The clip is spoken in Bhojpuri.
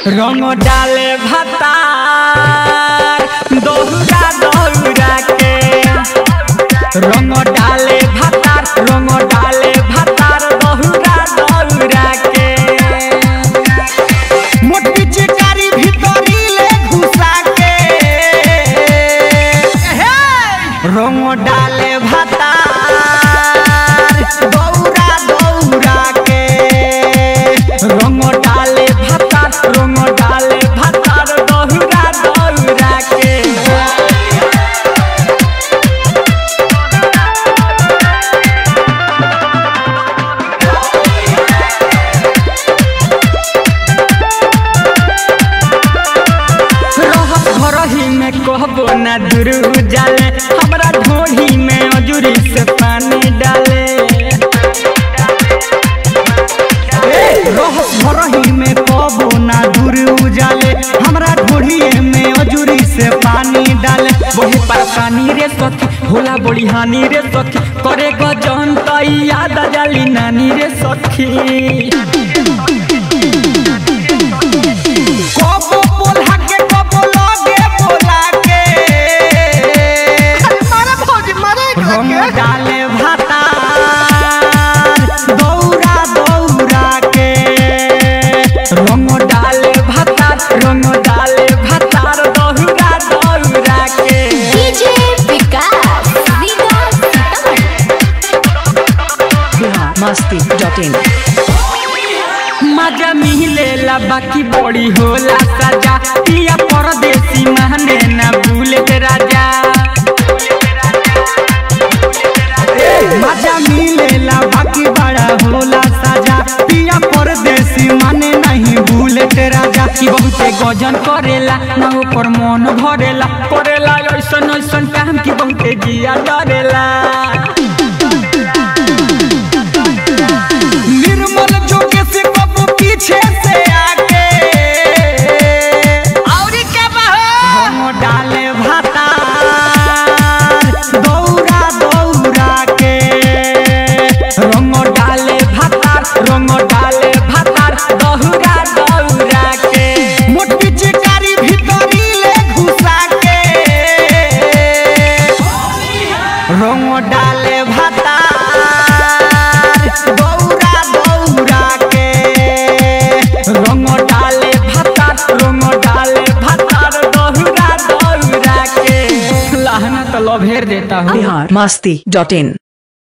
रंग डाले भतार दोहरा दोहरा के रंग डाले भतार रंग डाले भतार दोहरा दोहरा के मोटी चिकारी भीतरी ले घुसा के रंग डाले भतार दौरा दौरा के रंग डाले भतार रंग डाले भतार दौरा दौरा के रहत घरही में कहबो ना दूर जाले हमरा ढोही में अजूरी से पानी डाले ए, रहत घरही में कहबो ना दूर उजाले हमरा ढोढ़िए में अजूरी से पानी डाले बहे परेशानी रे सखी होला बड़ी हानि रे सखी करे गजन त याद आ जाली नानी रे सखी कबो बोला के कबो लगे बोला के मारे भौजी मारे रंग डाले भातार दौरा दौरा के रंग डाले भातार रंग डाले भातार दौरा दौरा के DJ Vikas Vikas Bihar Masti dot in मजा मिलेला बाकी बड़ी होला सजा पिया परदेसी माने ना भूले राजा मजा मिलेला बाकी बड़ा होला सजा पिया परदेसी माने नहीं भूले राजा की बहुते गजन करेला ना ऊपर मन भरेला करेला ऐसन ऐसन काम की बहुते जिया डरेला निर्मल जोगे से कबू पीछे से आके औरी क्या बहो हम डाले भातार दौरा दौरा के रंग डाले भातार रंग डाले भातार दौरा दौरा के मोटी चिकारी भीतरी ले घुसा के रंग डाले भातार दौरा दौरा के रंग डाले भातार रंग डाले भातार दौरा दौरा के लहना तो लभेर देता हूँ बिहार मस्ती डॉट इन